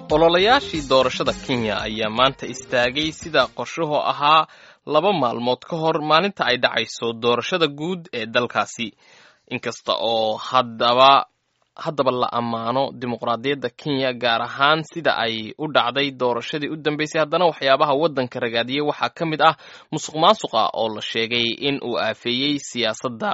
ololayaashii doorashada kenya ayaa maanta istaagay sida qorshuhu ahaa laba maalmood ka hor maalinta ay dhacayso doorashada guud ee dalkaasi inkasta oo haddaba haddaba la ammaano dimuqraadiyadda kenya gaar ahaan sida ay u dhacday doorashadii u dambeysay haddana waxyaabaha waddanka ragaadiyey waxaa ka mid ah musuq maasuqa oo la sheegay in uu aafeeyey siyaasadda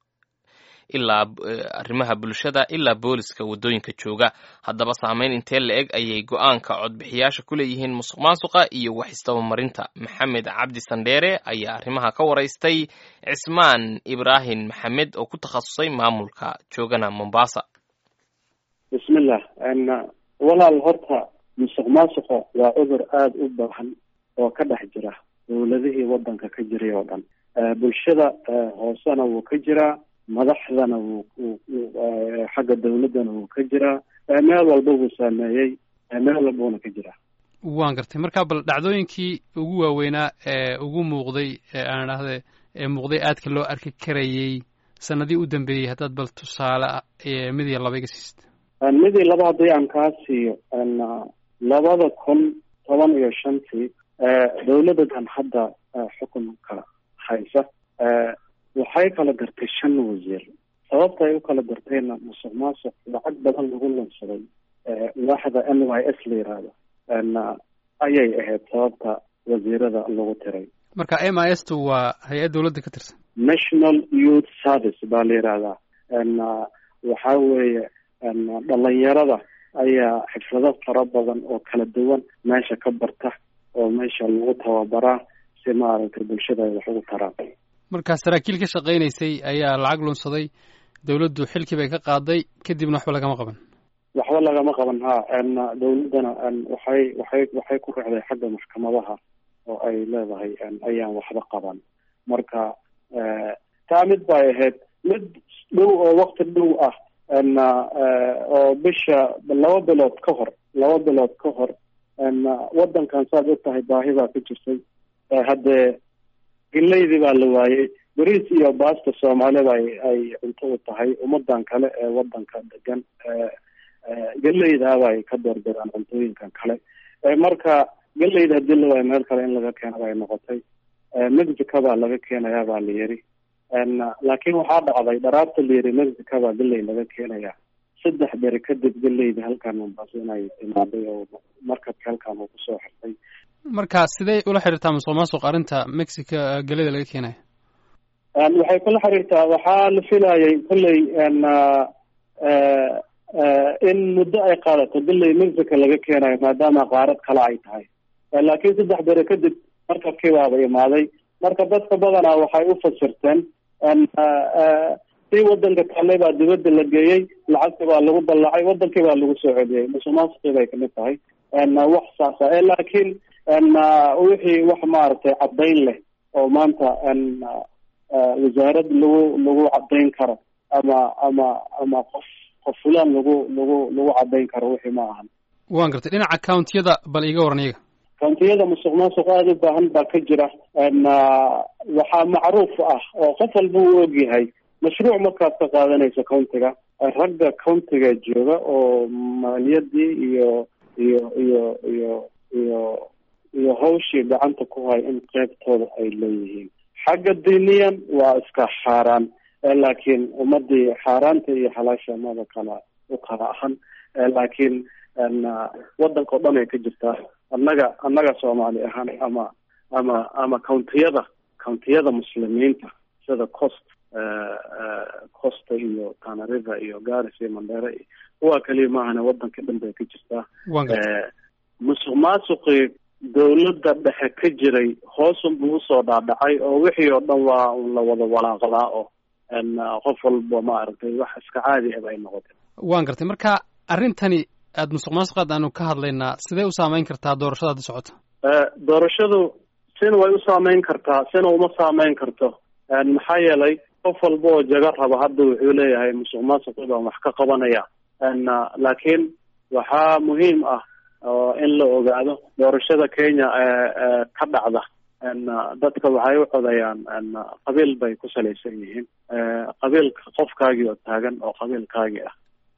ilaa arrimaha bulshada ilaa booliska waddooyinka jooga haddaba saameyn intee la eg ayay go-aanka codbixiyaasha ku leeyihiin musuq maasuqa iyo wax istabamarinta maxamed cabdi sandheere ayaa arrimaha ka waraystay cismaan ibraahim maxamed oo ku takhasusay maamulka joogana mombasa bismillah walaal horta musuq maasuqa waa cudur aada u baahan oo ka dhex jira dowladihii waddanka ka jiray oo dhan bulshada hoosena wuu ka jiraa madaxdana wuu xagga dawladdana wuu ka jiraa meel walba wuu saameeyey meel walbuna ka jiraa waan gartay marka bal dhacdooyinkii ugu waaweynaa ee ugu muuqday ee aan idhaahde ee muuqday aadka loo arki karayey sanadii u dambeeyey haddaad bal tusaale mid iyo laba iga siista mid iyo laba haddii aan kaa siiyo labada kun toban iyo shantii dawladdan hadda xukunka haysa waxay kala dartay shan wasiir sababta ay u kala dartayna musuq maasuq lacag badan lagu lunsaday waaxda n y s la yiraahdo ayay ahayd sababta wasiirada lagu tiray marka m i s tu waa hay-ad dawladda ka tirsan national youth service baa la yihahdaa waxa weeye dhalinyarada ayaa xirfado fara badan oo kala duwan meesha ka barta oo meesha lagu tababaraa si maaragtay bulshada ay wax ugu taraan marka saraakiil ka shaqaynaysay ayaa lacag lunsaday dawladdu xilkii bay ka qaaday kadibna waxba lagama qaban waxba lagama qaban ha dawladdana waxay waxay waxay ku raacday xagga maxkamadaha oo ay leedahay ayaan waxba qaban marka taa mid bay ahayd mid dhow oo wakti dhow ah oo bisha laba bilood ka hor laba bilood ka hor waddankan saad og tahay baahi baa ka jirtay haddee geleydii baa la waayey beriis iyo baasta soomaalida ay ay cunto u tahay ummadan kale ee waddanka degan geleydaaba ay ka doorbidaan cuntooyinkan kale marka geleyda hadii la waayo meel kale in laga keeno bay noqotay mexico baa laga keenayaa baa la yiri laakiin waxaa dhacday dharaabta la yiri mexico baa geley laga keenaya saddex beri kadib geleyda halkan mombaaso inay timaaday oo markabka halkan uu kusoo xirtay marka sidee ula xiriirtaa musuq maasuq arrinta mexico geleda laga keenaya waxay kula xiriirtaa waxaa la filayay kolley in muddo ay qaadato geley mexico laga keenayo maadaama qaarad kale ay tahay laakiin saddex beri kadib markabkii baaba imaaday marka dadka badanaa waxay u fasirteen si wadanka kale baa dibadda la geeyey lacagtii baa lagu dallacay wadankii baa lagu soo celiyey musuq maasuqii bay kamid tahay wax saasa laakiin wixii wax maaragtay caddayn leh oo maanta wasaarad lagu lagu caddayn karo ama ama ama qof qof fulaan lagu lagu lagu caddayn karo wixii ma ahan waan gartay dhinaca countiyada bal iiga waran iyaga countiyada musuq maasuq aada u baahan baa ka jira waxaa macruuf ah oo qof walba uu ogyahay mashruuc markaad ka qaadanayso countiga ragga countiga jooga oo maaliyadii iyo iyo iyo iyo iyo iyo hawshii gacanta ku hay in qeybtooda ay leeyihiin xagga diiniyan waa iska xaaraan laakiin ummadii xaaraanta iyo xalaasha mada kala u kala ahan laakiin waddanka o dhan ay ka jirtaa annaga annaga soomaali ahaan ama ama ama countiyada countiyada muslimiinta sida cost costa iyo tanariva iyo garis iyo mandheere kuwa kaliya maahane waddanka dhan bay ka jirtaa musuq maasuqii dawladda dhexe ka jiray hoosun buu usoo dhaadhacay oo wixii oo dhan waa la wada walaaqlaa oo qof walba maaragtay wax iska caadi ah bay noqotay waan gartay marka arrintani aada musuq maasuqaad aanu ka hadlaynaa sidee u saameyn kartaa doorashada hadda socota doorashadu sina way u saameyn kartaa sina uma saameyn karto maxaa yeelay qof walba oo jaga raba hadda wuxuu leeyahay musuq maasuqi baan wax ka qabanaya laakiin waxaa muhiim ah oo in la ogaado doorashada kenya ka dhacda dadka waxay u codayaan qabiil bay ku salaysan yihiin qabiilka qofkaagii oo taagan oo qabiilkaagii ah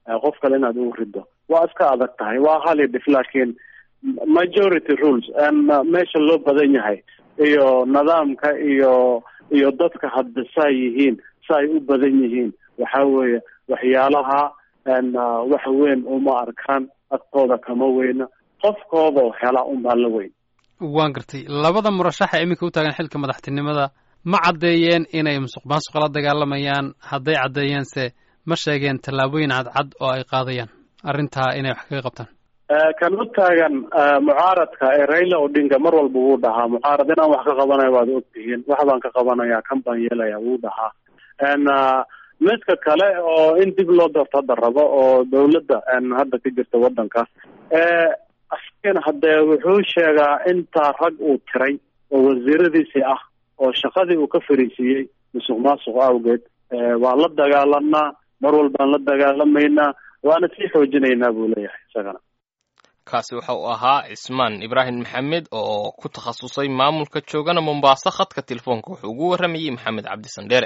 qof kale inaad ugu rido waa iska adag tahay waa hali dhif laakiin majority rules meesha loo badan yahay iyo nidaamka iyo iyo dadka hadda saa yihiin sa ay u badan yihiin waxa weeye waxyaalaha wax weyn uma arkaan agtooda kama weyna qofkoodao hela unbaa la weyn waan gartay labada murashaxa iminka u taagan xilka madaxtinimada ma caddeeyeen inay musuq maasuqa la dagaalamayaan hadday caddeeyeense ma sheegeen tallaabooyin cadcad oo ay qaadayaan arrintaa inay wax kaga qabtaan kan u taagan mucaaradka ee raila odinga mar walba wuu dhahaa mucaarad inaan wax ka qabanayo waad ogtihiin wax baan ka qabanaya kan baan yeelaya wuu dhahaa midka kale oo in dib loo doorto hadda rabo oo dawladda hadda ka jirta waddanka askana haddee wuxuu sheegaa intaa rag uu tiray oo wasiiradiisii ah oo shaqadii uu ka fariisiiyey musuq maasuq awgeed waan la dagaalanaa mar walbaan la dagaalamaynaa waana sii xoojinaynaa buu leeyahay isagana kaasi waxa uu ahaa cismaan ibraahim maxamed oo ku takhasusay maamulka joogana mombaaso khadka telefoonka wuxuu ugu warramayey maxamed cabdi sandheere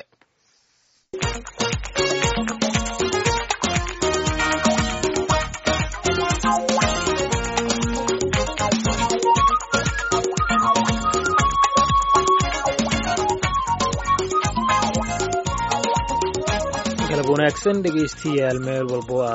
galab wanaagsan dhegaystayaal meel walbo